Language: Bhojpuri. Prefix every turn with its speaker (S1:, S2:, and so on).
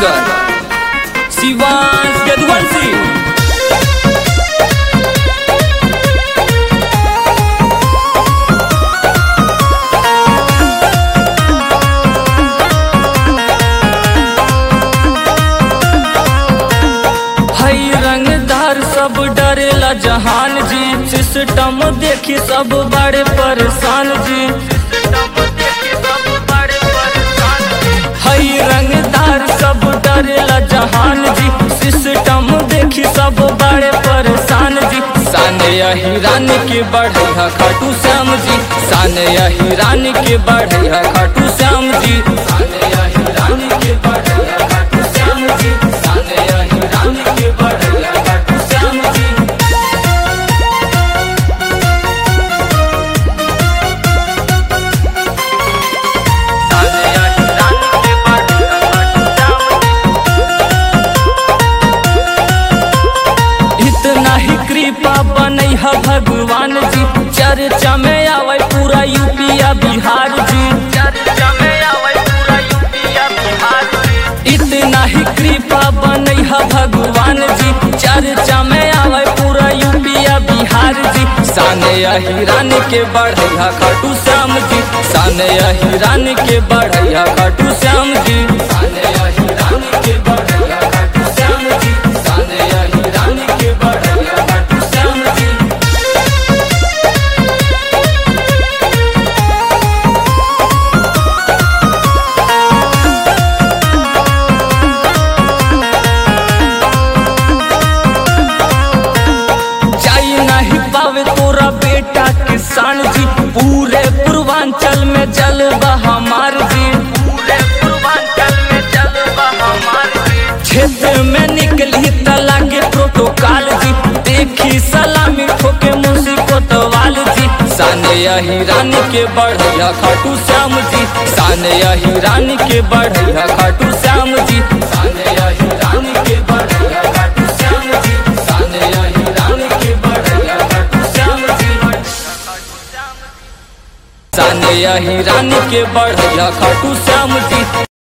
S1: सिंगर शिवांश यदुवंशी हई रंगदार सब डरेला जहान जी सिस्टम देखी सब बड़े परेशान जी हई रंगदार सब डरेला जहान जी सिस्टम देखी सब बड़े परेशान जी साने हिरान के बढ़िया खाटू श्याम जी साने हिरान के बढ़िया खाटू श्याम जी साने हिरान के बढ़िया खाटू श्याम जी साने हिरान के बढ़िया खाटू श्याम जी साने हिरान के बढ़िया खाटू श्याम जी इतना ही कृपा बनई है भगवान जी चर्चा में आवे पूरा यूपिया बिहार जी चर्चा में आवे पूरा यूपिया बिहार जी इतना ही कृपा बनई है भगवान जी चर्चा में आवे पूरा यूपिया बिहार जी साने हिरान के बढ़ैया खाटू श्याम जी साने हिरान के बढ़ैया खाटू श्याम जी साने हिरान के बढ़ैया खाटू श्याम जी साने हिरान के बढ़ैया खाटू श्याम जी जाई नहीं पावे तोरा बेटा किसान जी पूरे पूर्वांचल में जलवा हमार जी पूरे पूर्वांचल में जलवा हमार जी क्षेत्र में निकली तला के प्रोटोकॉल जी देखी सलामी ठोके मुंशी कोतवाल जी साने हिरान के बढ़िया खाटू श्याम जी साने हिरान के बढ़िया खाटू श्याम जी साने हिरान के बढ़िया खाटू श्याम जी साने हिरान के बढ़िया खाटू श्याम जी साने हिरान के बढ़िया खाटू श्याम जी